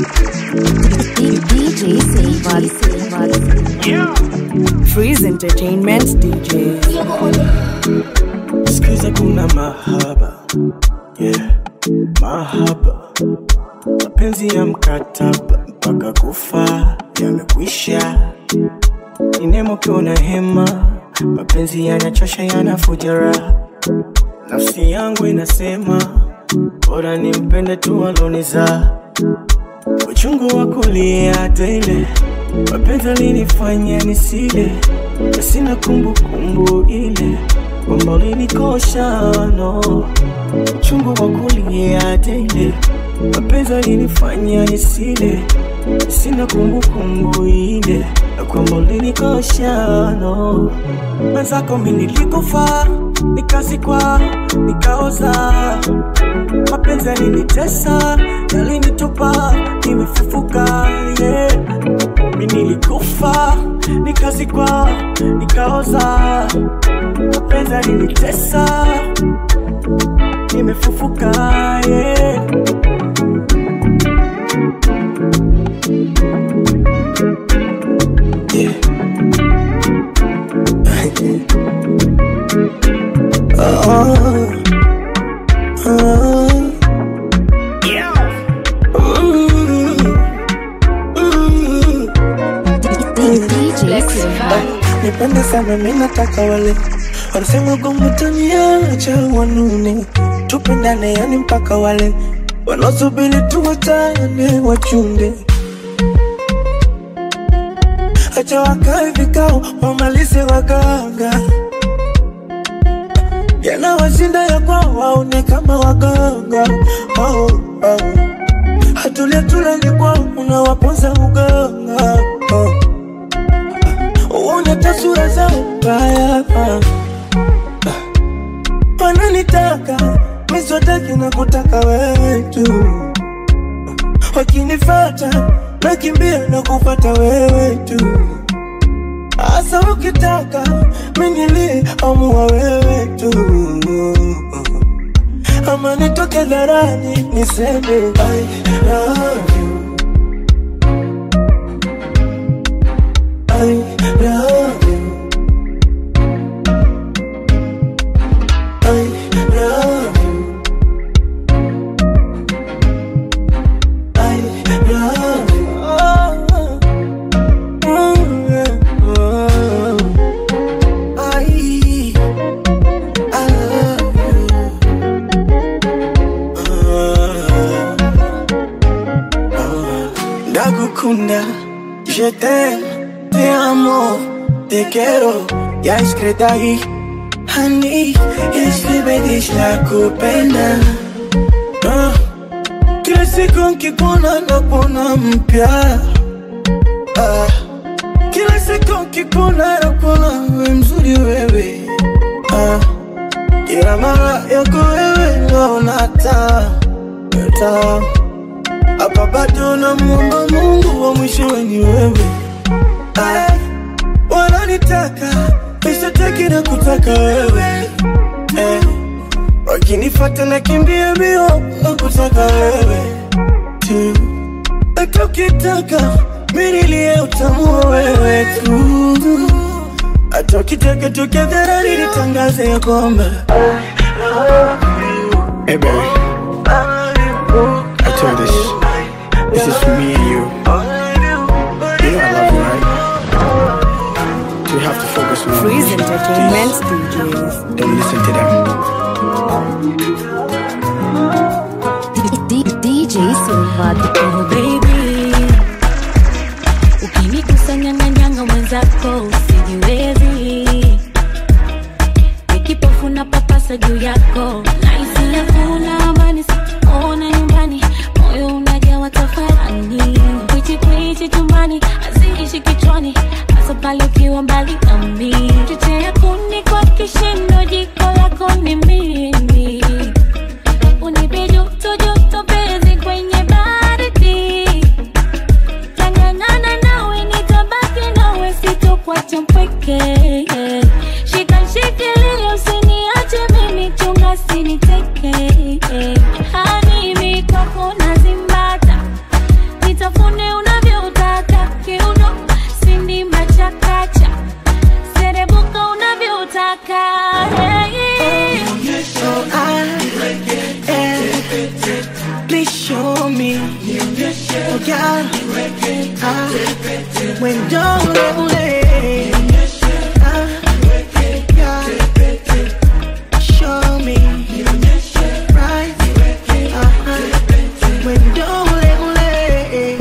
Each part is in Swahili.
DJ Silva. Freeze Entertainment DJ. Sikiza kuna mahaba yeah. Mahaba mapenzi ya mkataba mpaka kufa yamekwisha. Ni nemo ukiwa na hema, mapenzi yanachosha, yanafuja raha. Nafsi yangu inasema bora nimpende tu aloniza uchungu wa kulia tele, mapenzi alinifanya nisile, na sina kumbukumbu ile kwamba ulinikosha no. Uchungu wa kulia tele, mapenzi alinifanya nisile, na sina kumbukumbu ile na kwamba ulinikosha no. Mwenzako mimi nilikufa, nikazikwa, nikaoza mapenzi yalinitesa, yalinitupa, nimefufuka yeah. Mi nilikufa, nikazikwa, nikaoza, mapenzi yalinitesa, nimefufuka yeah. Yeah. oh. Oh. DJ Silva. Nipende sana mimi nataka wale wanasema gongo taniacha wanune tupendane yani mpaka wale wanaosubiri tuwatane wachunde acha wakae vikao wamalize waganga yanawashinda ya kwao waone kama waganga oh, oh. hatulia tulani kwao unawaponza uganga oh. Uone tasura zao mbaya ah. Wananitaka miswataki na kutaka wewe tu Wakinifata nakimbia na kupata wewe tu Asa ukitaka minili amua wewe tu Ama nitoke dharani niseme I love you I love you. I love you. I love you. Oh, oh, yeah. Oh. I, I love you. Oh, oh. Ndagukunda, je t'aime, te amo, te quiero, ya escrita ahí. Honey, escribe dish la kupenda. Ah, Kila siku nkikuona nakuona mpya. Ah, Kila siku nkikuona nakuona we mzuri wewe. Ah, Kila mara yako wewe naona taa taa hapa bado namuomba Mungu wa mwishowe ni wewe. Ay, wananitaka mishataki na kutaka wewe eh, wakinifata na kimbia mbio na kutaka wewe tu, hata ukitaka minilie utamu wa wewe tu, hata ukitaka tukadharani nitangaze ya kwamba Hey baby, I told this. This is for me and you. You know I love you, right? So we have to focus on Freeze Entertainment DJs. Don't listen to them. D- DJ Silva. Oh baby, ukinikusanya nyanga mwenzako usijiwezi, nikipofu na papasa juu yako, nahisi hakuna amani, sikuona nyumbani, moyo unajawa tafarani, kwichi kwichi chumbani, haziishi kichwani, hasa pale ukiwa mbali nami, chochea kuni kwa kishindo, jiko lako ni mimi unipe joto joto penzi kwenye baridi please show me. Oh God, ah, when ule ule. Ah, God, show me. Right, ah, when ule ule.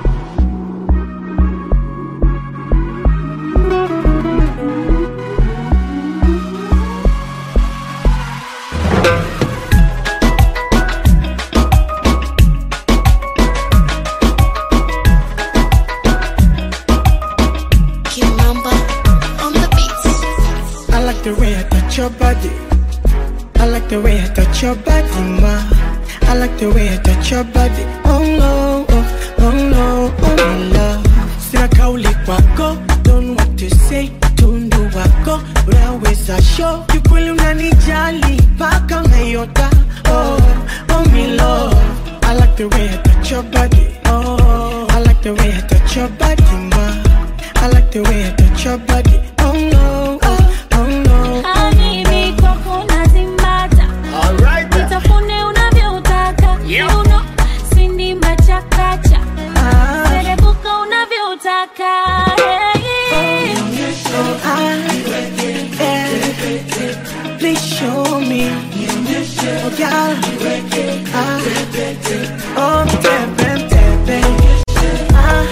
Kimamba on the beats. I like the way I touch your body. I like the way I touch your body, ma. I like the way I touch your body. Oh no, oh, oh no, oh my love. Sina kauli kwako, don't know what to say. Tundu wako, unaweza show. Kikweli unanijali, paka unayota. Oh, oh my love. I like the way I touch your body. Oh, I like the way I touch your body, ma. I like the way I touch your body. Oh no, oh, oh no. Habibi kwako nazimbata. Nitafune unavyotaka. Kiuno, sindimba chakacha. Ah, Serebuka unavyotaka. Hey. oh, I, yeah. Please show me. Oh, God. Ah, oh, baby, baby. Ah,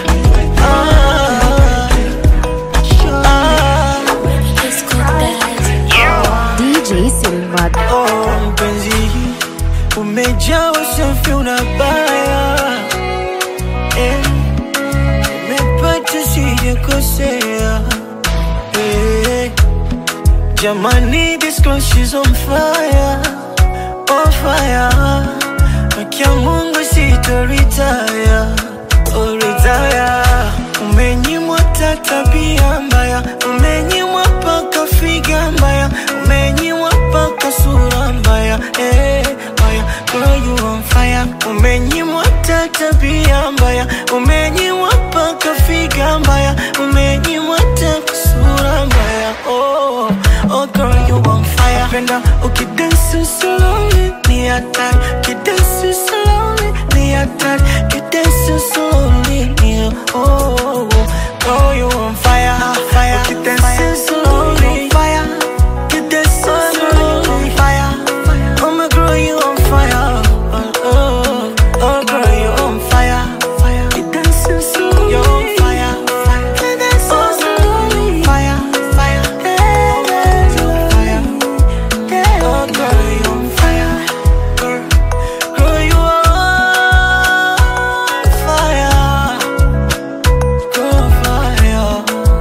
ah, show It's called that. DJ Silva. Oh, mpenzi, umejaa usafi unabaya eh, umepata sijakosea eh, jamani, this girl she's on fire, on fire. Haki ya Mungu sitoritaya, oh retire. Umenyimwa hata tabia mbaya, umenyimwa paka figa mbaya, umenyimwa paka sura mbaya, eh, mbaya. Girl you on fire, umenyimwa hata tabia mbaya, umenyimwa paka figa mbaya, umenyimwa hata sura mbaya, oh, oh girl you on fire. Penda ukidansi slowly, ni hatari, ukidansi slowly, ni hatari, ukidansi slowly, ni oh, oh, oh. Girl you on fire, fire, ukidansi slowly, fire, ukidansi slowly, fire. Oh my girl you on fire, oh, oh, oh girl you on fire, fire, ukidansi slowly, you on fire, fire, ukidansi slowly, fire, fire, fire. Oh, girl, you on fire. Girl, girl, you on fire. Girl, fire.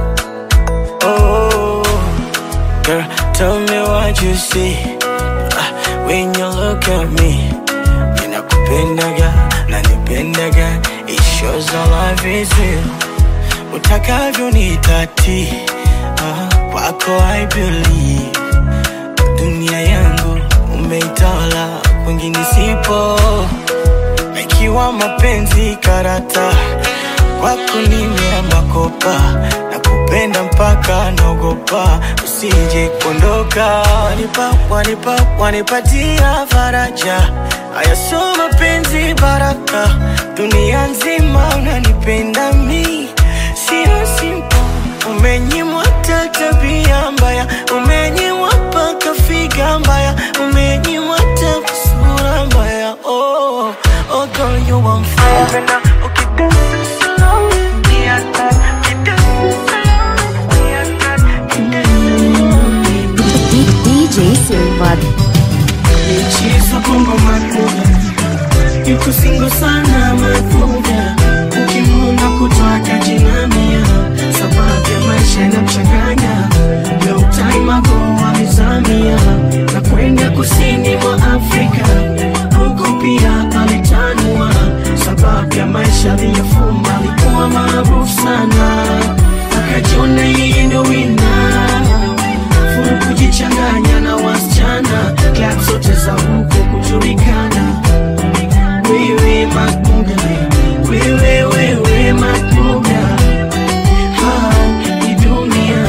Oh, girl, tell me what you see Ah, when you look at me. Ninakupendaga, nanipendaga. It shows our love is real. Utakavyo nitati, ah, kwako I believe dunia yangu umeitawala, kwingine sipo. Ikiwa mapenzi karata, kwako nimeamba kopa na kupenda mpaka naogopa usije kuondoka. Wanipa, wanipa, wanipatia faraja, haya sio mapenzi baraka, dunia nzima unanipenda mi, sio simple Umenyimwa hata tabia mbaya, umenyimwa paka figa mbaya, umenyimwa hata sura mbaya. Oh, oh girl you on fire. Penda ukidansi slowly, ni hatari. Ukidansi slowly, ni hatari. Ukidansi slowly. D- DJ Silva. Michezo bongo makuga yuko singo sana makuga ukimwona kutoka jinamia sababu ya maisha yanamchanganya long time ago alizamia na kwenda kusini mwa Afrika huko pia alitanua sababu ya maisha aliyofuma alikuwa maarufu sana akajiona yeye ndo wina furu kujichanganya na wasichana klab zote za huko kujulikana wewe makuga wewe wewe makuga ha ni dunia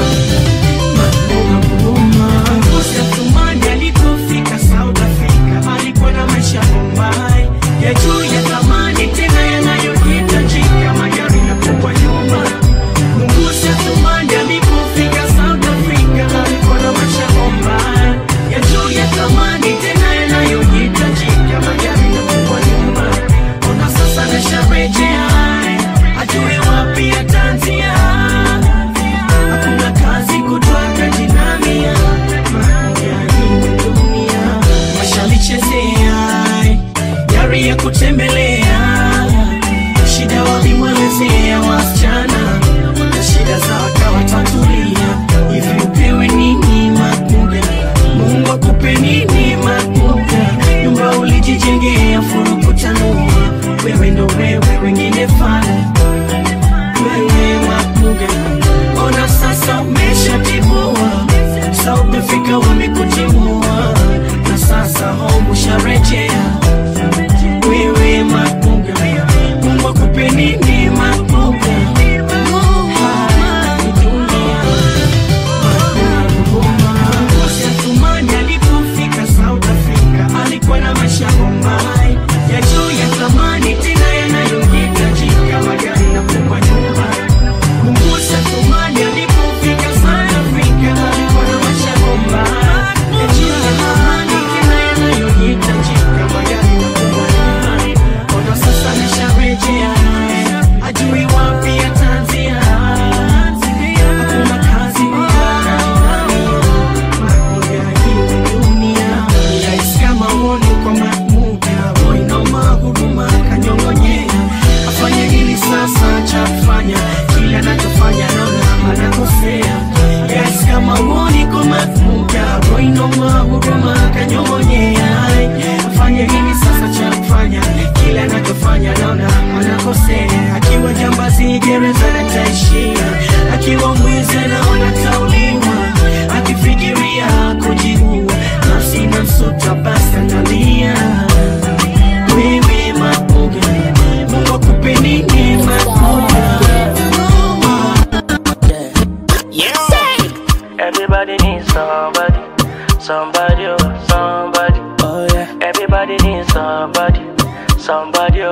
makuga buma Musa Tumani alipofika South Africa alikuwa na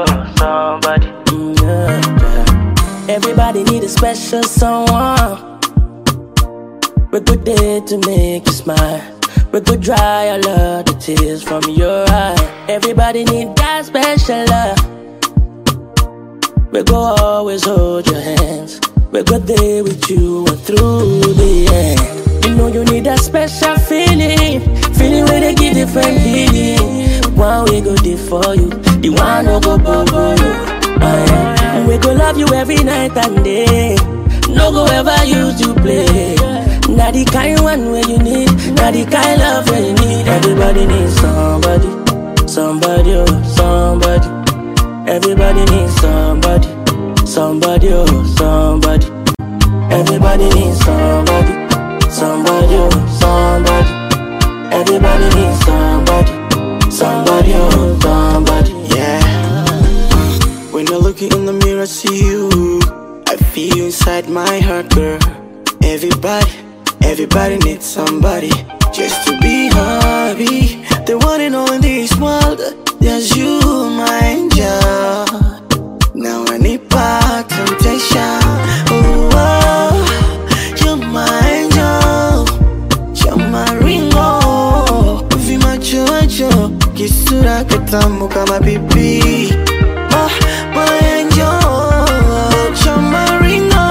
somebody. Mm, yeah, yeah. Everybody need a special someone. We good there to make you smile. We could dry all of the tears from your eye. Everybody need that special love. We go always hold your hands. We go there with you and through the end. You know you need that special feeling, feeling where they give different feeling. One we go there for you, the one no go bubble you. Ah, yeah. And we go love you every night and day. No go ever use you play. Not the kind one where you need, not the kind love where you need. Everybody needs somebody, somebody, oh, somebody. Everybody needs somebody, somebody, oh, somebody. Everybody needs somebody, somebody, oh, somebody. Everybody needs somebody, somebody, oh, somebody. Yeah. When I look in the mirror, see you. I feel you inside my heart, girl. Everybody, everybody needs somebody just to be happy. The one and all in this world, there's you, my angel. Now I need back temptation. Oh, oh, you're my angel. You're my ringo. Vimachocho, kisura kitamu kama pipi. Oh, my angel. You're my ringo.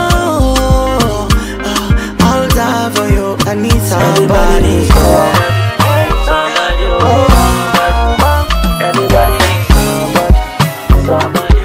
Oh, I'll die for you. I need Everybody needs somebody. somebody, oh, somebody. Everybody needs somebody, somebody,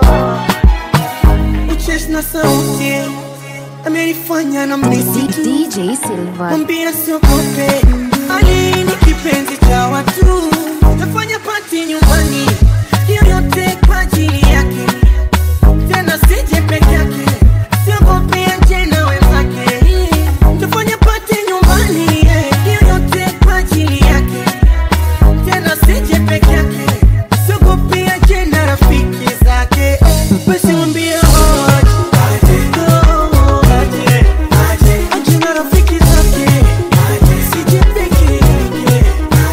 oh, Uchesh na sauti amenifanya na mnisi tu DJ Silva. Mwambie siogope, Ali ni kipenzi cha watu, tafanya pati nyumbani, hiyo yote kwa ajili yake, tena sije peke yake, siogope aje na wenzake, tafanya pati nyumbani, hiyo yote kwa ajili yake, tena sije peke yake, siogope aje na rafiki zake, basi mwambie aje, aje, aje, aje na rafiki zake, sije peke yake,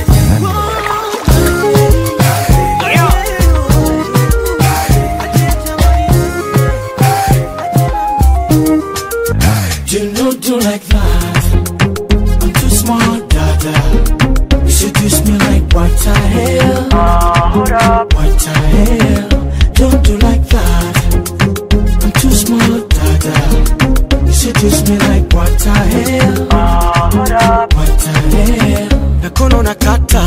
You know, do like that. I'm too smart, dada. You seduce me like what the hell? What the hell? Don't do like that. I'm too smart, dada. You seduce me like what the hell? What the hell? Nakono nakata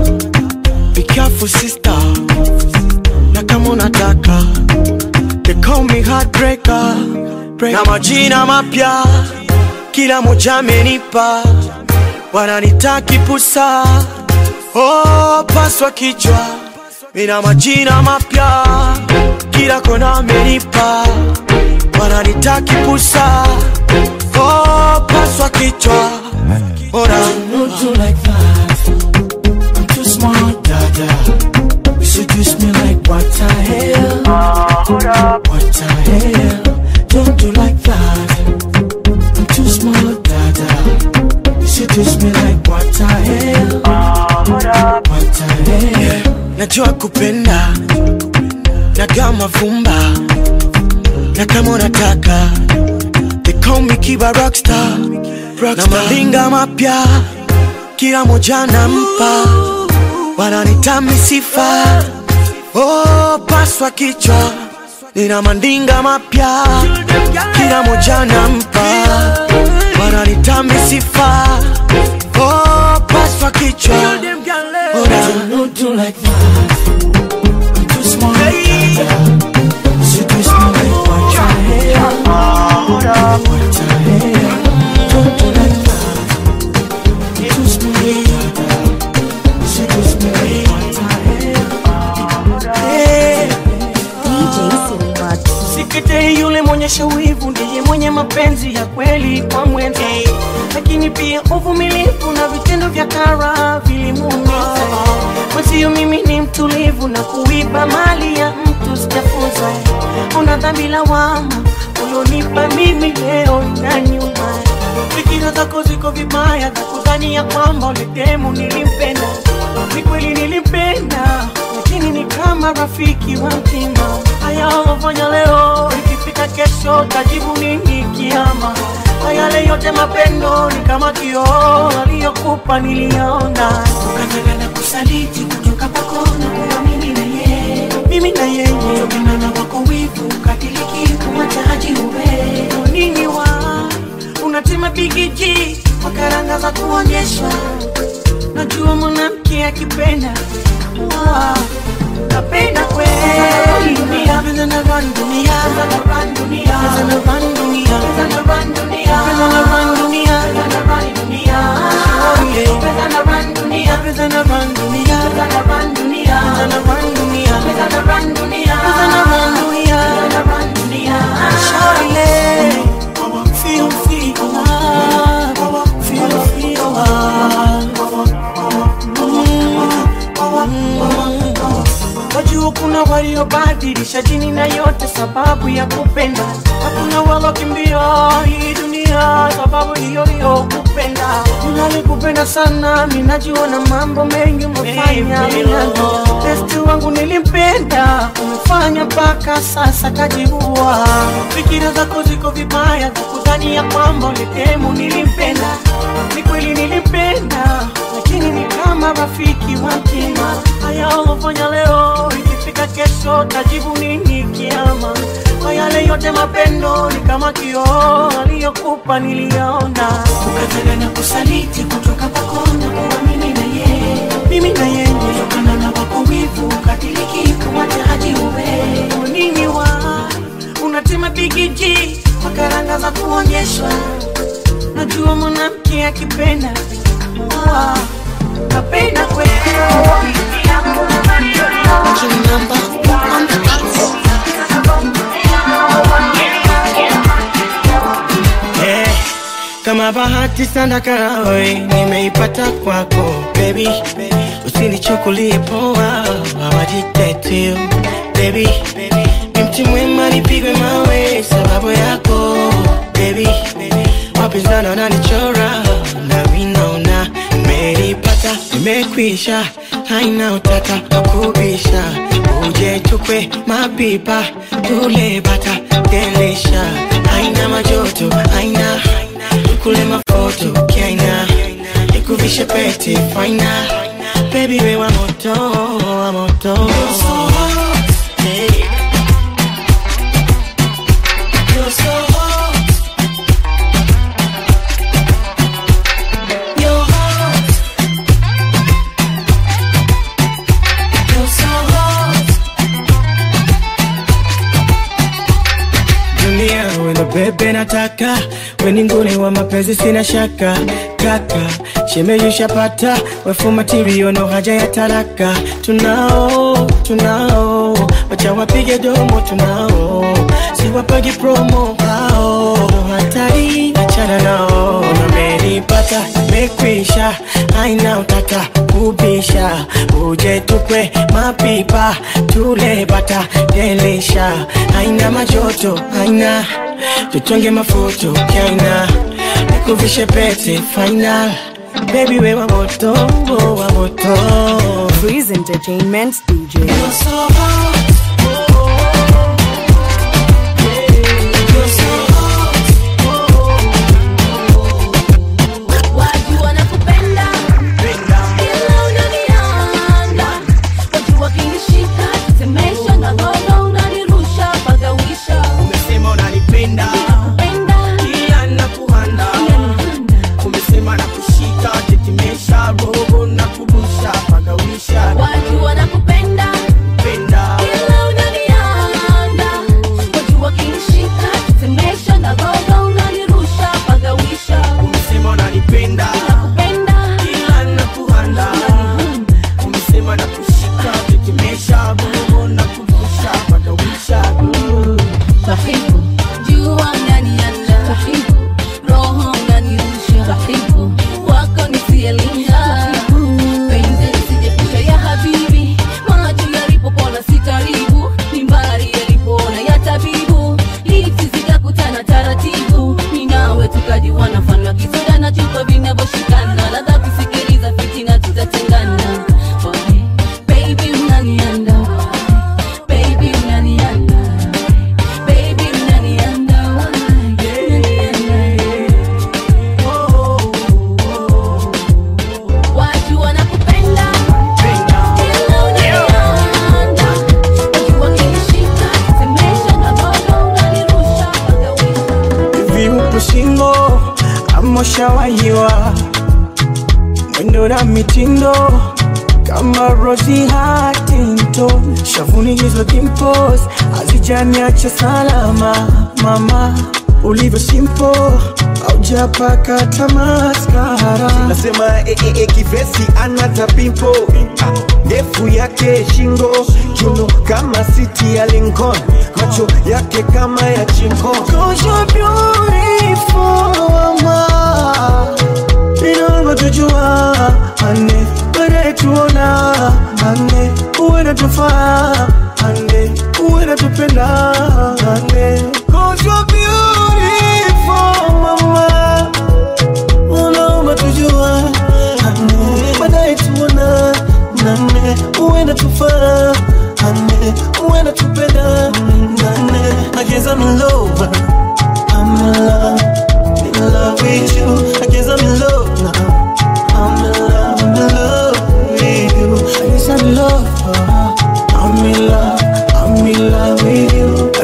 Be careful sister Na kama unataka They call me heartbreaker Na majina mapya Kila moja amenipa Wananitaki pusa Oh, paswa kichwa Mina majina mapya Kila kona amenipa Wananitaki pusa Oh, paswa kichwa Bora Don't do like that. I'm too smart, dada. You seduce me like what the hell? What the hell? Don't do like that. I'm too smart, dada. You seduce me like what the hell? What the hell? najua kupenda na kama vumba na kama unataka they call me kiba rockstar, na malinga mapya kila moja nampa wananitami sifa oh, paswa kichwa nina mandinga mapya kila moja nampa wananitami sifa oh, paswa kichwa Ora. Don't do like that. I'm too smart, dada. You seduce me like what the hell? What the hell? Don't do like that. I'm too smart, dada. You seduce me like what the hell? DJ Silva. Sikete yule mwonyesha wivu ndiye mwenye mapenzi ya kweli kwa mwenza, lakini pia uvumilivu na vitendo vya kara vilimuumiza. Mwenzio mimi ni mtulivu na kuiba mali ya mtu sijafunza. Una dhambi lawama ulionipa mimi leo na nyuma. Fikira zako ziko vibaya za kudhania kwamba ule demu nilimpenda. Ni kweli nilimpenda, lakini ni kama rafiki wa mtima. Haya ulofanya leo, ikifika kesho tajibu nini kiama? Na yale yote mapendo ni kama kioo aliyokupa niliona, Ukataka na kusaliti kutoka kwako na kuwa mimi na yeye mimi na yeye Kutokana na wako wivu ukadiriki kumwacha haji uwe nini wa unatema bigiji kwa karanga za kuonyeshwa. Najua mwanamke akipenda wa napenda kweli dunia, pesa na run dunia, pesa na run dunia, pesa na run dunia, pesa na run dunia, pesa na run dunia, pesa na run dunia, oh yeah, pesa na run dunia, pesa na run dunia, pesa na run dunia, pesa na run dunia, pesa na run dunia, pesa na run dunia, pesa na run dunia, Shawty, feel feel ah, feel feel ah. Wajua kuna waliobadilisha jini na yote sababu ya kupenda. Hakuna walokimbia hii dunia sababu hiyo hiyo kupenda. Ninalikupenda sana, minajua na mambo mengi umefanya minano. Besti wangu nilimpenda, umefanya mpaka sasa kajiua. Fikira zako ziko vibaya, za kudhani ya kwamba ulitemu nilimpenda. Ni kweli nilimpenda, lakini ni kama rafiki wa mtima. Haya ulofanya leo, ikifika kesho tajibu nini kiama? Kwa yale yote mapendo ni kama kioo aliyokupa niliona, Ukataka na kusaliti kutoka kwako na kuwa mimi na yeye mimi na yeye Kutokana na wako wivu ukadiriki kumwacha haji uwe nini wa unatema bigiji kwa karanga za kuonyeshwa. Najua mwanamke akipenda wa napenda kweli Eh, kama bahati sana karawe nimeipata kwako baby, usinichukulie poa, hawajitetea baby, ni mti mwema nipigwe mawe sababu yako baby, wapinzani wananichora na vinaona nimeipata, nimekwisha, haina utata wakubisha, uje tukwe mapipa tule bata delisha, haina majoto, haina kule mafoto kiaina, nikuvishe pete faina, baby we wa moto, wa moto Hey. You're so hot. You're hot. You're so hot. dunia wendo bebe nataka weni nguli wa mapenzi sina shaka kaka shemeyushapata wefu matirio no haja ya taraka tunao tunao wacha wapige domo tunao siwapagi promo hao no hatari achana nao nameripata mekwisha haina utata kubisha uje tukwe mapipa tule bata delisha haina majoto haina tutonge mafuto kaina nikuvishe pete final baby we wa moto wa moto Freeze Entertainment DJ. Watu wanakupenda ila unanianda, watu wakinishika tetemesha na gogo unanirusha pagawisha. umesema unanipenda Penda kila nakuhanda umesema na kushika tetemesha roho na kubusha pagawisha watu wanakupenda penda washawahiwa mwendo na mitindo kama Rosie Huntington, shavuni hizo dimples hazijaniacha salama. Mama ulivyo simple, haujapaka tamaskara. nasema e, e, e, kivesi ana tapimpo ndefu yake shingo kiuno kama siti ya Lincoln macho yake kama ya chingo Cause you're beautiful, mama. Inaomba tujua ane baadaye tuona ane uwe natufaa ane uwe natupenda ane Cause you're beautiful, mama. Unaomba tujua ane baadaye tuona nane uwe natufaa ane uwe natupenda nane I guess I'm in love I'm in love, in love with you. I guess I'm in love now. I'm in love, I'm in love with you. I guess I'm in love. uh, I'm in love, I'm in love with you.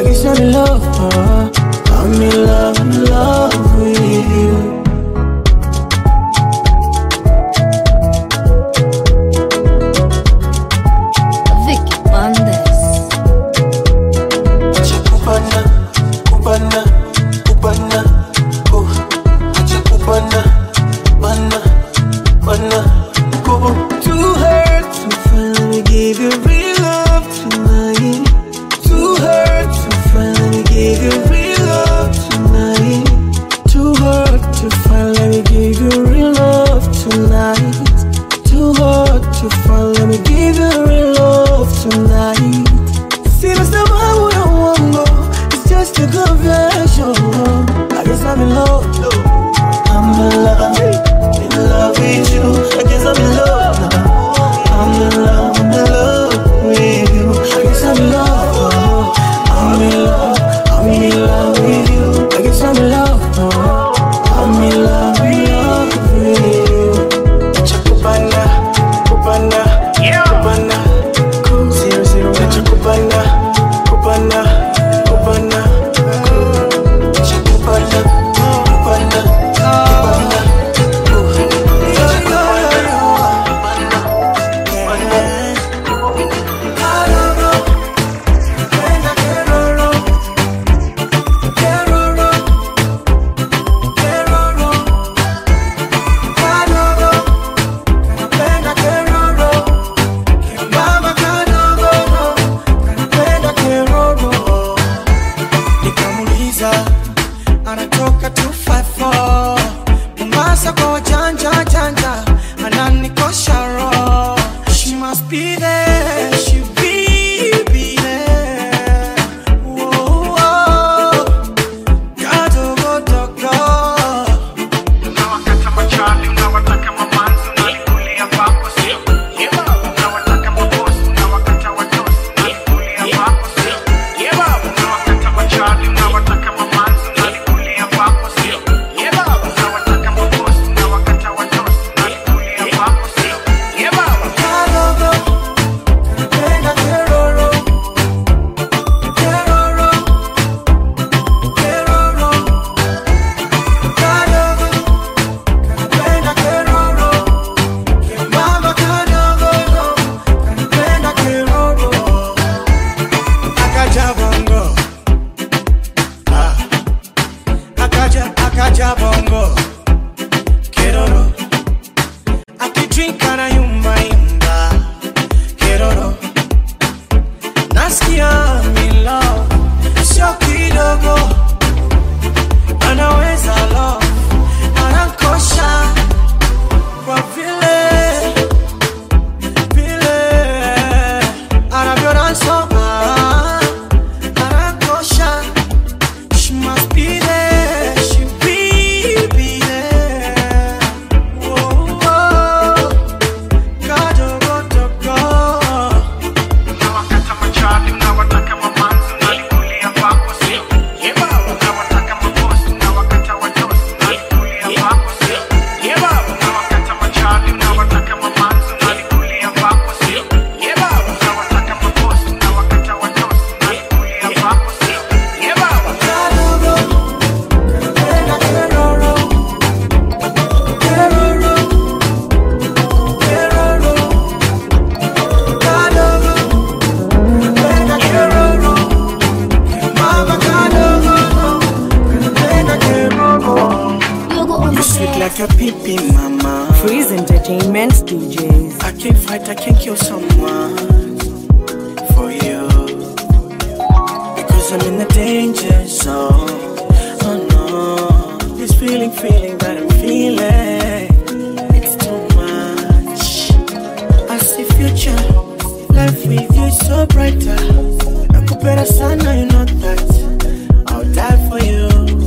Cause I'm in a danger zone. Oh no. This feeling, feeling that I'm feeling. It's too much. I see future. Life with you is so brighter. Nakupenda sana, you know that. I'll die for you.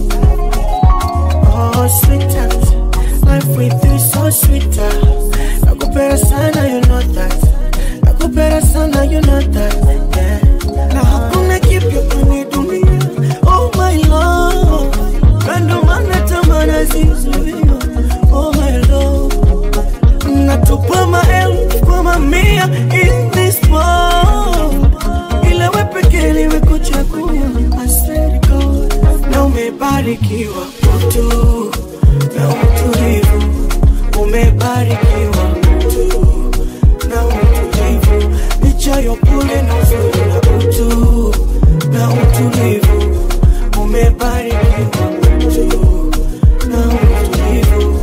Oh, sweetheart. Life with you is so sweeter. Nakupenda sana, you know that. Nakupenda sana, you know that. Yeah. Na hakuna kipya kwenye dunia. Oh my love. Na ndo maana tamaa zizuia. Oh my love. Natupa maelfu kwa mamia in this world. Ila we pekee nimekuchagua. I swear to God. Na umebarikiwa utu na utulivu. Umebarikiwa utu na utulivu. Licha ya upole na uzuri na utu na utulivu. Umebarikiwa utu na utulivu.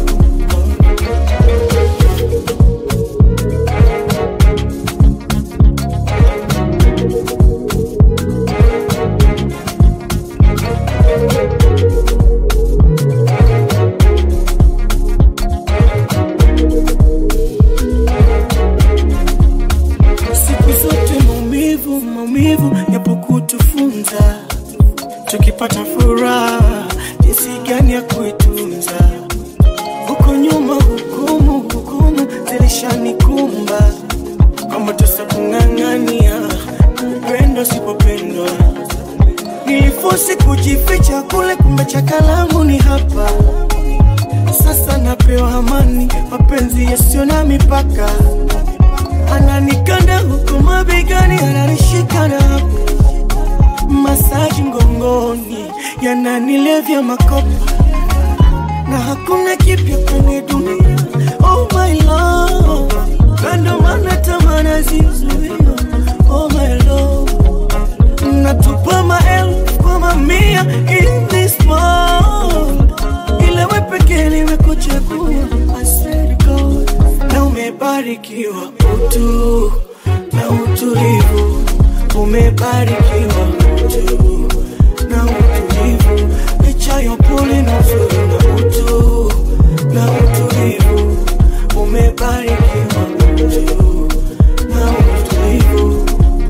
siku zote maumivu maumivu yapo kutufunza tukipata furaha jinsi gani ya kuitunza huko nyuma hukumu hukumu zilishanikumba kwamba tusa kung'ang'ania upendo sipopendwa nilifosi kujificha kule kumbe cha kalamu ni hapa sasa napewa amani mapenzi yasiyo na mipaka ananikanda huku mabegani, ananishika na hapo masaji mgongoni, yananilevya makopa na hakuna kipya kwenye dunia. Oh my love, na ndo maana tamaa nazizuia. Oh my love, natupa maelfu kwa mamia in this world, ila we pekee nimekuchagua. I swear to God, na umebarikiwa utu na utulivu, umebarikiwa utu na utulivu, licha ya upole na uzuri na utu na utulivu, umebarikiwa utu na utulivu.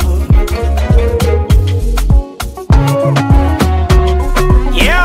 Yeah.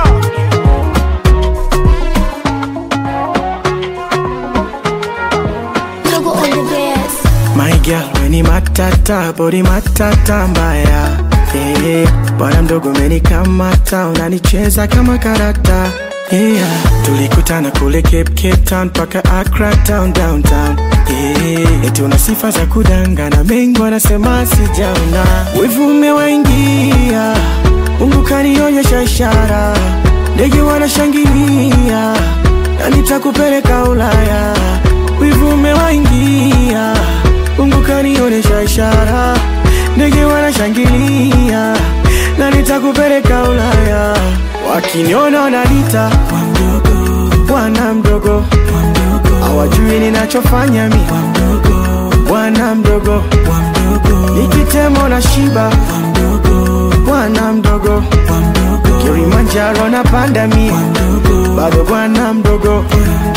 Logo on the best. My girl, weni matata, body matata mbaya yeah. Bwana mdogo umenikamata, unanicheza kama karata yeah. Tulikutana kule Cape, Cape Town paka Accra town downtown yeah. Eti una sifa za kudangana, mengi wanasema sijaona, wivu umewaingia, Mungu kanionyesha ishara, ndege wanashangilia na nitakupeleka Ulaya, wivu umewaingia, Mungu kanionyesha ishara, ndege wanashangilia na nitakupeleka Ulaya, wakiniona wananiita bwana mdogo, hawajui ninachofanya mi bwana mdogo, nikitemo na shiba bwana mdogo, Kilimanjaro na panda mi bado bwana mdogo.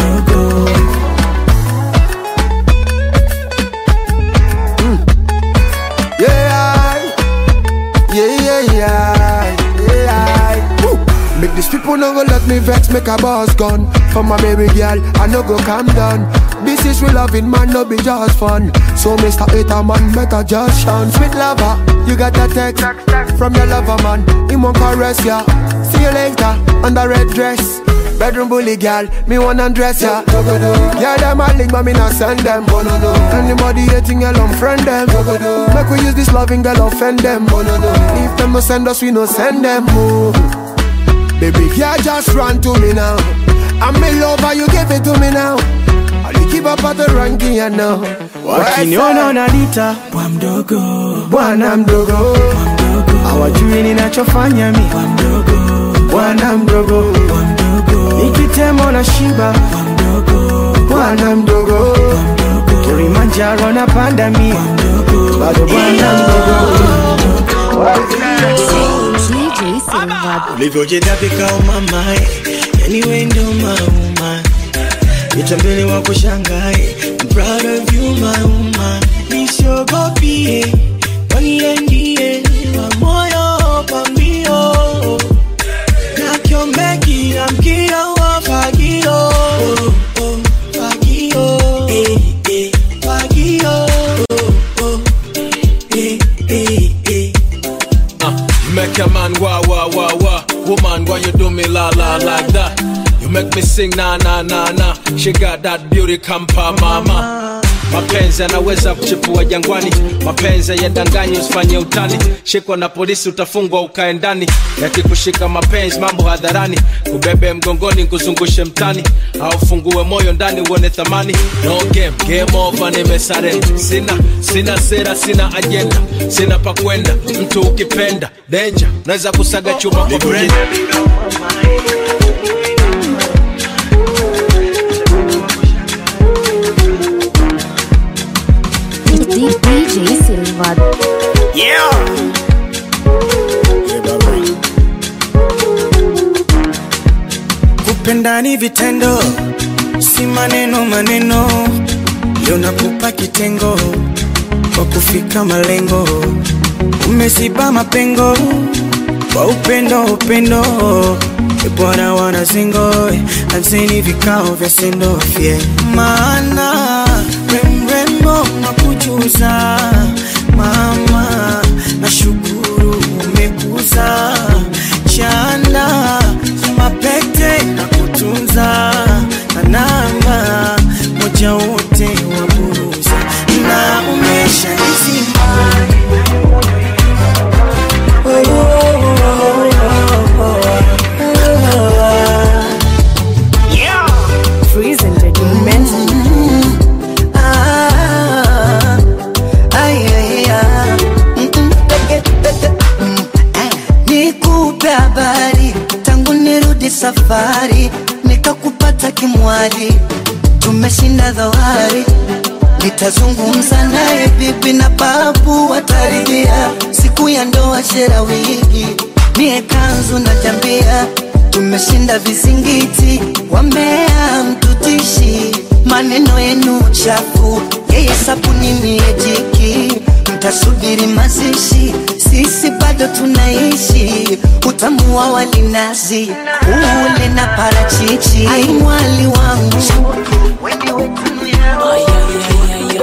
Yeah, yeah, yeah, yeah, yeah. Woo. Make these people no go let me vex, make a boss gun. For my baby girl, I no go calm down. This is real loving, man, no be just fun. So, Mr. Hater, man, better just shine. Sweet lover, you got that text from your lover, man. He won't caress ya. See you later, on the red dress. Bedroom bully girl, me wanna undress ya. Yeah, them a link, but me not send them. Anybody hating, girl, unfriend them. Make we use this loving girl, offend them. If them no send us, we no send them. Oh. Baby, yeah, just run to me now. I'm in love, and you give it to me now. I'll keep up at the ranking, you know. wakiniona wananiita bwa mdogo bwana mdogo hawajui ninachofanya mi bwana mdogo nikitemo na shiba bwana mdogo kilimanjaro na panda mi bado bwana mdogo DJ Silva. ulivyojitapika umamae yani wendo mauma itambele wa kushangae I'm proud of you mauma nisiogopie waniendie wa moyo pambio nakiomeki na mkia wa fagio oh, oh, fagio eh, eh, fagio oh, oh, eh, eh, eh. You make a man wah wah wah wah. Woman, why you do me la la like that? You make me sing na na na na. She got that beauty kampa mama. Mapenzi yanaweza kuchipua jangwani, mapenzi yadanganyi, usifanye utani. Shikwa na polisi utafungwa ukae ndani, yakikushika mapenzi mambo hadharani, kubebe mgongoni kuzungushe mtani, au fungue moyo ndani uone thamani. No game, game over, nimesare. Sina sina sera, sina ajenda, sina pa kwenda. Mtu ukipenda danger, naweza kusaga chuma kwa brenda. DJ Silva. Yeah. Kupenda ni vitendo, si maneno maneno. Leo nakupa kitengo kwa kufika malengo, umeziba mapengo kwa upendo upendo. E Bwana wana zingo, anzeni vikao vya sendofye, maana remrembo nakujuza mama, nashukuru umekuza chanda mapete na kutunza na namba moja wote wa buruza na umesha nizima oh, oh, oh, Freeze Entertainment. Ah, ay, ay, ah. Mm, mm, peke, peke, mm, eh. Nikupe habari tangu nirudi safari, nikakupata kimwali, tumeshinda dhoari. Nitazungumza naye bibi na babu wataridhia, siku ya ndoa shera wigi, mie kanzu na jambia, tumeshinda vizingiti, wamea mtutishi, maneno yenu chafu, yeye sabuni mie jiki, mtasubiri mazishi, sisi bado tunaishi, utamu wa walinazi, ule na parachichi, ai mwali wangu weni wetunu yangu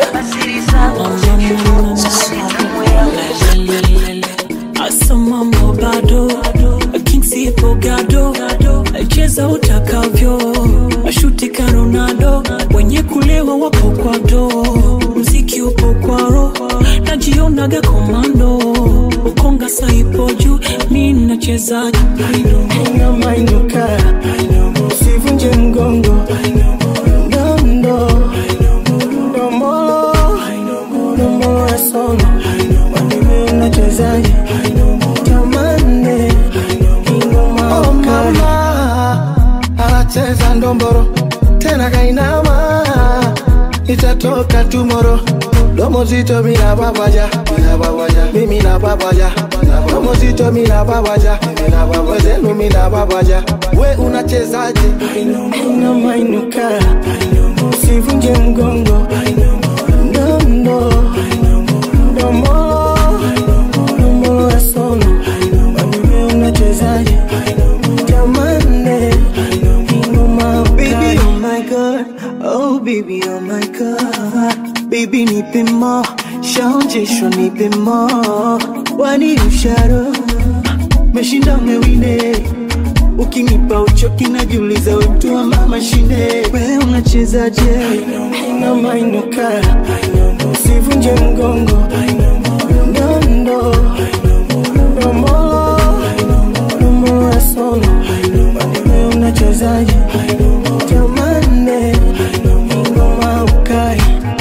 Asa mambo bado Kingsi Bogado cheza utakavyo mashuti ka Ronaldo wenye kulewa wapo kwa do mziki upo kwa ro najionaga komando ukonga saipo juu mi nacheza inamainuka usivunje mgongo ndondo ndombolo ndombolo ya sono wanime unachezaje tamane ingoma oh mama anacheza ndomboro tena kainama itatoka tumoro domo zito mina babaja mina babaja mimi na babaja domo zito mina babaja mina babaja zenu mina babaja we unachezaje inamainuka usivunje mgongo ndondo ndomolo ndomolo ya sono wanime unachezaje jamane ingoma Baby, oh my god, oh baby, oh my god, baby nipe mo, shaonjeshwa nipe mo, wani usharo, meshinda umewine, ukinipa uchoki najiuliza we mtu wa mama shinde, we unachezaje? inamainuka usivunje mgongo ndondo ndomolo ndomolo ya sono wanime unachezaje jamane ingoma ukai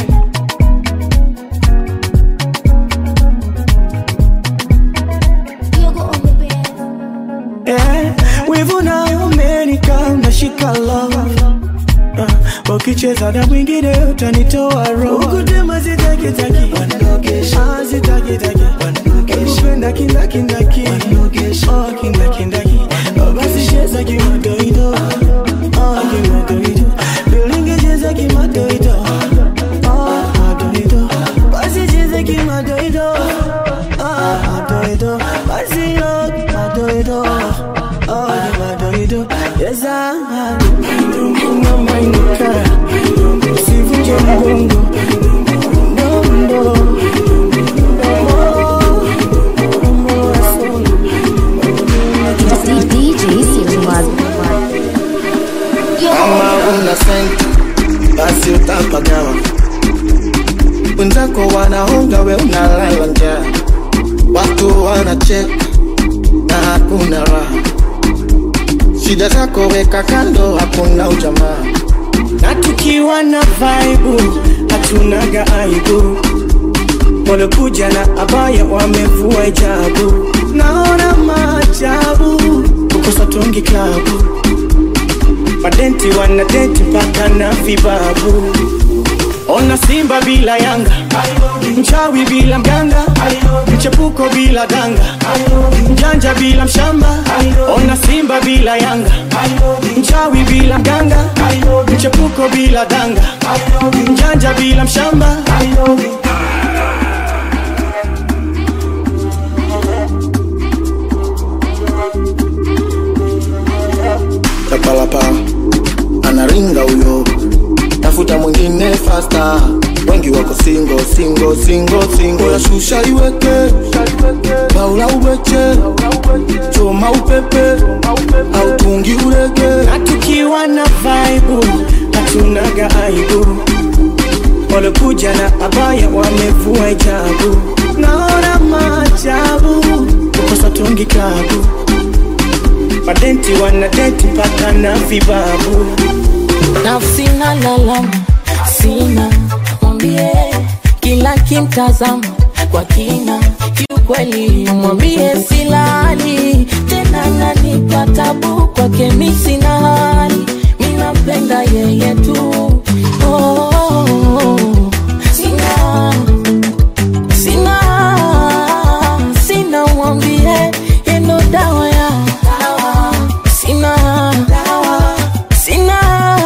Eh, wivu na umenika unashika love uh, ukicheza na mwingine utanitoa roho ukutema zitakitaki Ah, zitakitaki nakupenda kindakindaki Oh, kindakindaki Oh, basi cheza kimadoido Oh, kimadoido Bilinge cheza kimadoido Oh, madoido Basi cheza kimadoido Oh, madoido Basi yo kimadoido Oh, kimadoido Yes, I Ngamba inuka Usivunje mgongo Ndondo DJ Silvad. kama una senti basi utapagawa wenzako wanaonga we unalala njaa watu wanacheka na hakuna raha shida zako weka kando hakuna ujamaa na tukiwa na vaibu hatunaga aibu walokuja na abaya wamevua hijabu naona maajabu kukosa tungi klabu madenti wanadenti mpaka na vibabu ona simba bila yanga mchawi bila mganga mchepuko bila danga mjanja bila mshamba ona simba bila yanga mchawi bila mganga mchepuko bila danga mjanja bila mshamba tapalapa anaringa huyo tafuta mwingine fasta wengi wako singo singo singo singo yashusha iweke baula uweche choma upepe au tungi urege na tukiwa na vaibu hatunaga aibu walokuja na abaya wamevua hijabu naona maajabu kukosa tungi klabu madenti wanadenti mpaka na vibabu nafsi na lalama sina mwambie kila kimtazama kwa kina kiukweli mwambie silali tena nanipa tabu kwake mi sina hali minampenda yeye tu oh, oh, oh. sina sina sina mwambie yendo dawa ya sina sina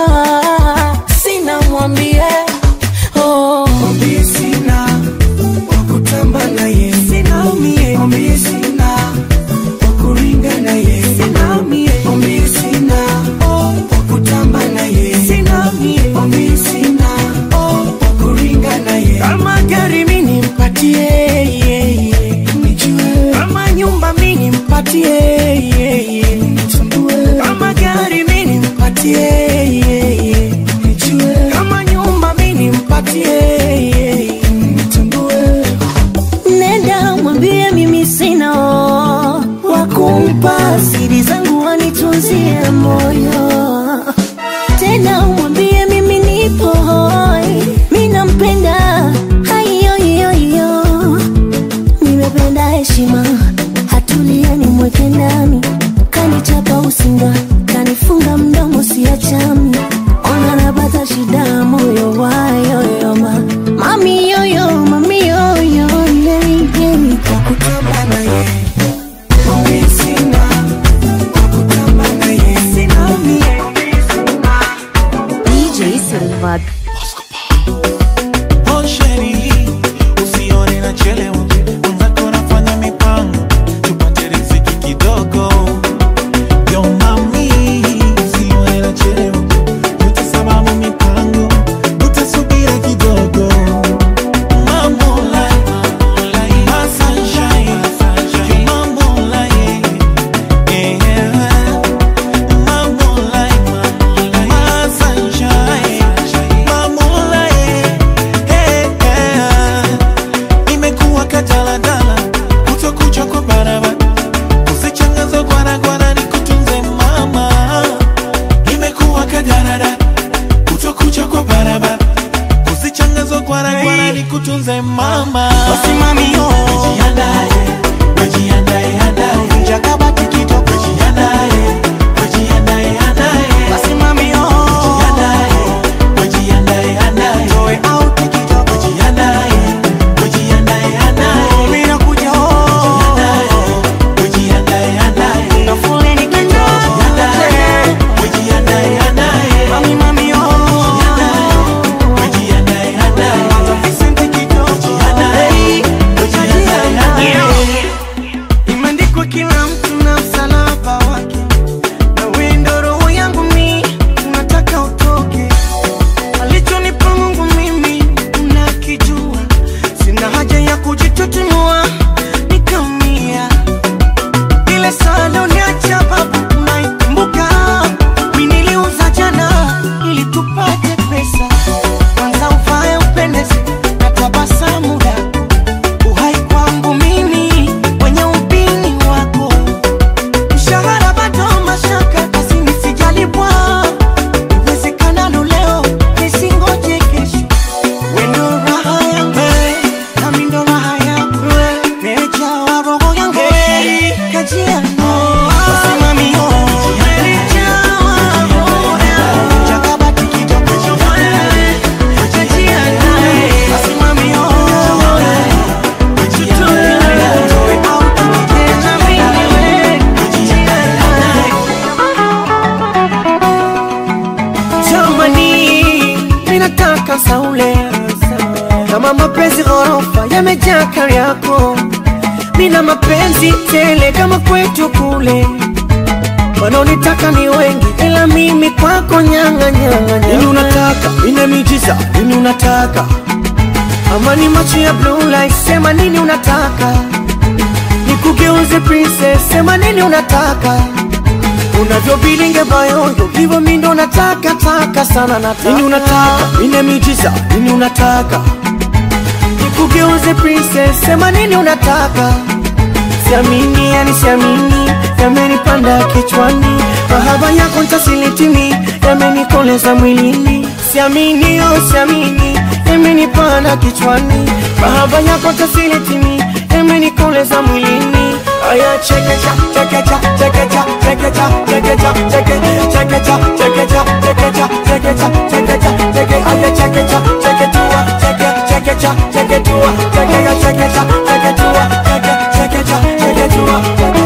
sina mwambie oh. mwambie sina wakutamba naye sina mie mwambie sina wakuringa naye sina mie mwambie sina oh, wakutamba naye sina mie mwambie sina oh, wakuringa naye kama gari mi nimpatie yeah, yeah. nijue kama nyumba mi nimpatie yeah, yeah. nitambue kama gari mi nimpatie yeah, yeah. nijue kama nyumba mi nimpatie yeah, yeah. nitambue nenda mwambie mimi sina wakumpa siri zangu wanitunzie moyo tena mwambie mimi nipo hoi mi nampenda haiyoiyoiyo nimependa heshima hatulia nimweke ndani kanichapa usinga kanifunga mdomo siachami ona napata shida moyo wayoyoma mami yoyo mami yoyo yeyeyey wakutamba naye mwambie sina wakutamba naye sina mie DJ Silvad. Oh sheri, usione nachelewa, mwenzako nafanya mipango tupate riziki kidogo. Yo mami, usione nachelewa, yote sababu mipango, utasubiri kidogo. Mambo like, my sunshine, you mambo like, yeah. Mambo like, my sunshine, mambo like, hey, yeah. Nimekuwa kadaladala, kutokucha kwa barabara, usichangazo gwaragwara, nikutunze mama. Nimekuwa kadaladala, kutokucha kwa barabara, usichangazo gwaragwara, nikutunze mama. Wasimami yo. Wajiandae, wajiandae, andae. jakabati kitoko Wajiandae, wajiandae, andae. wasimami yo. Wajiandae, wajiandae, andae. toe out kitoko Wajiandae, wajiandae, andae. mimi nakuja oh mpaka saule kama mapenzi ghorofa yamejaa kari yako mina mapenzi tele kama kwetu kule wanaonitaka ni wengi ila mimi kwako nyanga nyanga nini unataka ina miujiza nini unataka ama ni macho ya blue light sema nini unataka nikugeuze princess sema nini unataka unavyobilinge bayoyo hivyo mi ndo nataka taka sana nataka nini unataka ina miujiza nini unataka nikugeuze princess sema nini unataka siamini yani siamini yamenipanda kichwani mahaba yako ntasilitimi yamenikoleza mwilini siamini oh siamini yamenipanda kichwani mahaba yako ntasilitimi yamenikoleza mwilini aya chekecha chekecha chekecha chekecha chekecha cheke chekecha chekecha chekecha chekecha chekecha cheke aya chekecha cheketua cheke chekecha cheketua chekecha chekecha cheketua cheke chekecha cheketua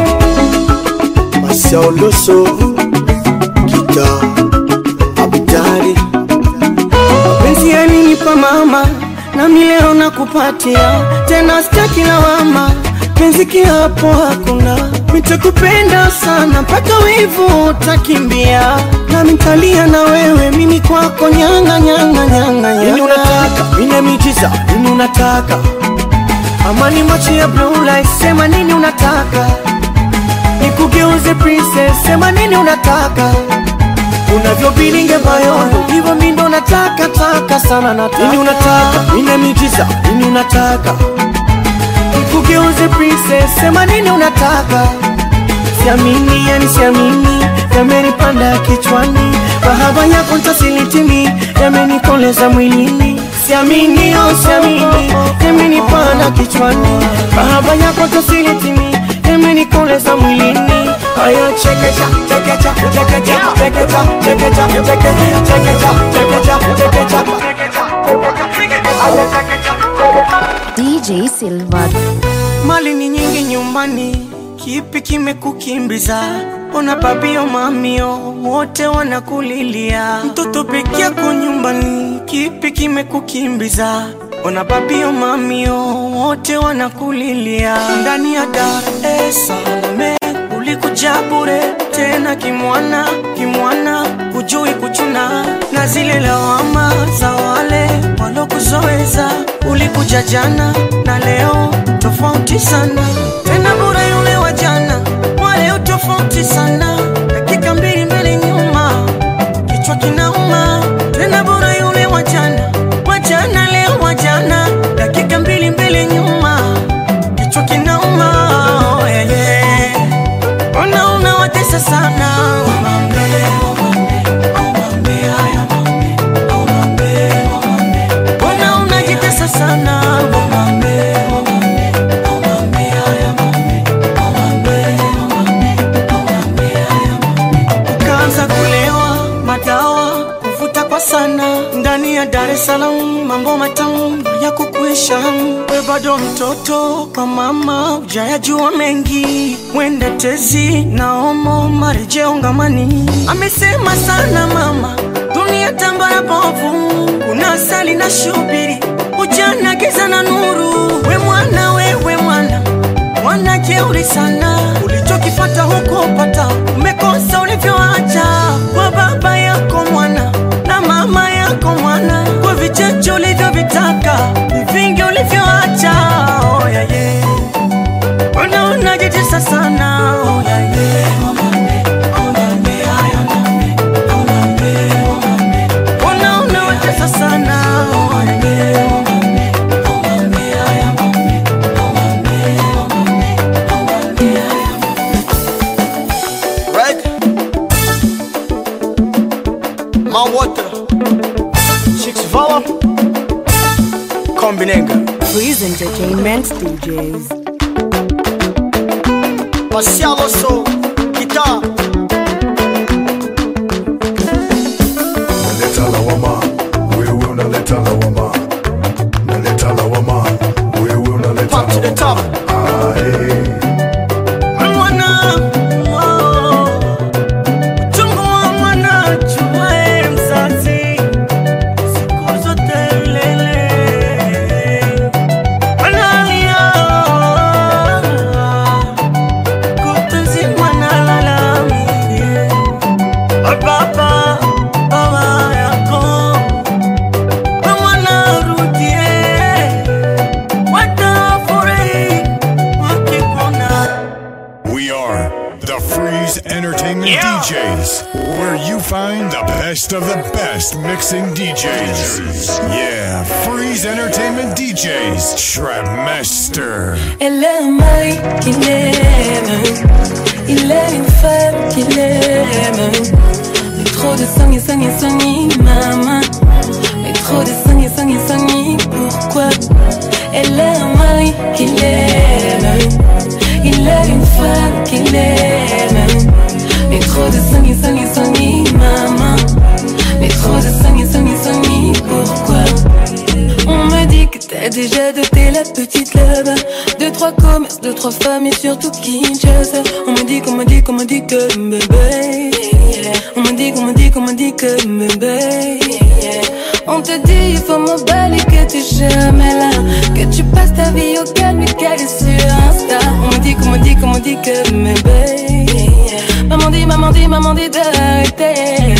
Marcel Loso, Kita, Abidari, mapenzi yalinipa mama nami leo nakupatia tena sitaki lawama penzi kiapo hakuna nitakupenda sana mpaka wivu utakimbia nami ntalia na wewe mimi kwako nyanga nyanga nyanga nini unataka? ina miujiza nini unataka amani macho ya blue light sema nini unataka nikugeuze princess sema nini unataka unavyobilinge bayondo hivyo mi ndo nataka taka sana nataka nini unataka ina miujiza nini unataka nikugeuze princess sema nini unataka siamini yani siamini yamenipanda kichwani mahaba yako ntasilitimi yamenikoleza mwilini siamini oh siamini yamenipanda kichwani mahaba yako ntasilitimi yamenikoleza mwilini aya chekecha chekecha chekecha chekecha chekecha cheke chekecha chekecha chekecha DJ Silva. mali ni nyingi nyumbani kipi kimekukimbiza ona babio mamio wote wanakulilia mtoto peke yako nyumbani kipi kimekukimbiza ona babio mamio wote wanakulilia ndani ya dar es salaam ulikuja bure tena kimwana kimwana hujui kuchuna na zile lawama za wale walokuzoeza ulikuja jana na leo tofauti sana tena bure yule wa jana waleo tofauti sana dakika mbili mbele nyuma kichwa kinauma tena bure yule wa jana wa jana leo wa jana dakika mbili mbele nyuma kichwa kinauma oh, yeah, yeah. Ona unawatesa sana Umambe, umambe, umambe, haya mambe, umambe, umambe. Ona unajitesa sana Umambe, umambe, umambe, haya mambe, umambe, umambe, umambe, haya mambe. Ukaanza kulewa madawa kuvuta kwa sana ndani ya Dar es Salaam, mambo matamu ya kukuisha. We bado mtoto kwa mama, ujayajua mengi, mwende tezi na omo marejeo ngamani. Amesema sana mama, dunia tambara bovu, kuna asali na shubiri, ujana giza na nuru. We mwana, wewe mwana mwana jeuri sana, ulichokifata huko pata, umekosa ulivyoacha kwa baba yako mwana na mama yako mwana, kwa vichache ulivyovitaka, ni vingi ulivyoacha. Oh, yeah, yeah. Mbona unajitesa sana? Oh, yeah, yeah. Omambe, omambe, haya omambe, omambe, omambe. Mbona unawatesa sana? Oh, yeah, yeah. Omambe, omambe, haya omambe, omambe, omambe, omambe, haya right? My water, Chicks Vala, Kombinenga, Freeze Entertainment DJs. Marcial Loso, Kita, Naleta lawama, wewe unaleta lawama. Naleta lawama, wewe unaleta Pop to the top. Ah, hey. Mwana, oh, uchungu wa mwana, chuma mzazi, siku zote are the Freeze Entertainment DJs, where you find the best of the best mixing DJs. Yeah, Freeze Entertainment DJs, Trap Master. Elle est un mari qu'il aime. Il est une femme qu'il aime. Mais trop de sang et sang et sang et maman. Mais trop de sang et sang et sang et pourquoi Elle est un mari qu'il aime. Il est une femme qu'il aime. Mais trop de sang et sang et sang et maman. Mais trop de sang et sang et sang et pourquoi on me dit que t'as déjà doté la petite là-bas Deux, trois commerces, deux, trois femmes et surtout Kinshasa On me dit qu'on me dit qu'on me dit que bébé yeah. On me dit qu'on me dit qu'on me dit que bébé yeah. On te dit il faut m'emballer que t'es jamais là Que tu passes ta vie au calme et qu'elle est sur Insta On me dit qu'on me dit qu'on me dit que bébé yeah. Maman dit, maman dit, maman dit d'arrêter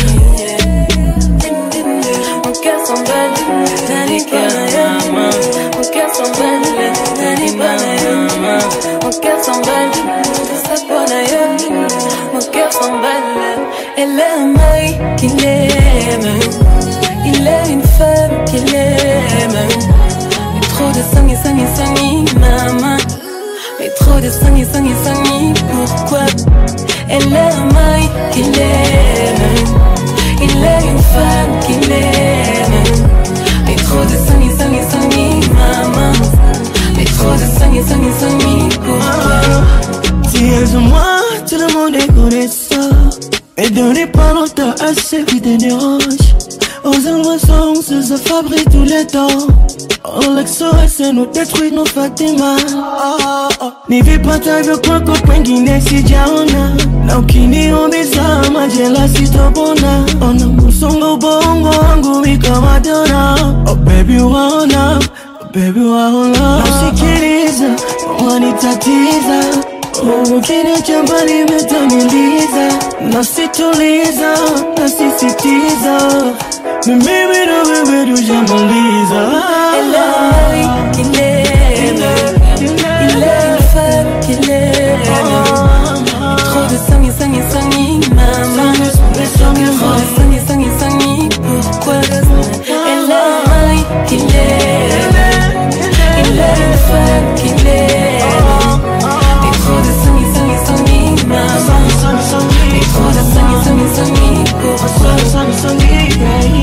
mon cœur s'emballe, Dani Panayama. Mon cœur s'emballe, Dani Panayama. Mon cœur s'emballe, tout ça pour Nayama. Mon cœur s'emballe, elle est un mari qu'il aime. Il est une femme qu'il aime. Mais trop de sang et sang et sang et maman. Mais trop de sang et sang et sang et pourquoi Elle est un mari qu'il aime. Il est une femme qu'il aime. Mais trop de sang et sang et sang et maman. Mais trop de sang et sang et sang et pourquoi Si elles ont moi, tout le monde est connaissant. Mais donnez pas longtemps à ceux qui te dérangent. Aux alloisons, se fabrique tous les temps. On l'exorcise, nous détruit nos Fatima. Oh, oh. nivipatavyo kwako kwengine sijaona na ukiniumiza majela sitopona ona musongo ubongo wangu wikawadona oh baby waona oh baby waona nasikiliza wanitatiza Oh, ukiniacha mbali umetamiliza nasituliza nasisitiza ni mimi na wewe tujamaliza Elle est un mari qu'il aime. Il est une femme qu'il aime. Trop de sang et sang et sang et maman. Trop de sang et sang et sang et pourquoi Elle est un mari qu'il aime. Il est une femme qu'il aime. Et trop de sang et sang et sang et maman. Et trop de sang et sang et sang et pourquoi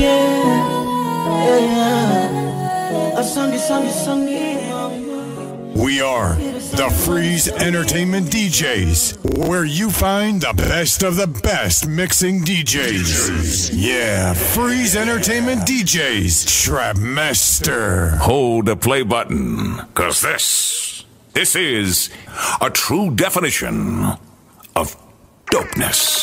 We are the Freeze Entertainment DJs, where you find the best of the best mixing DJs. Yeah, Freeze Entertainment DJs, Trap Master. Hold the play button, cause this, this is a true definition of dopeness.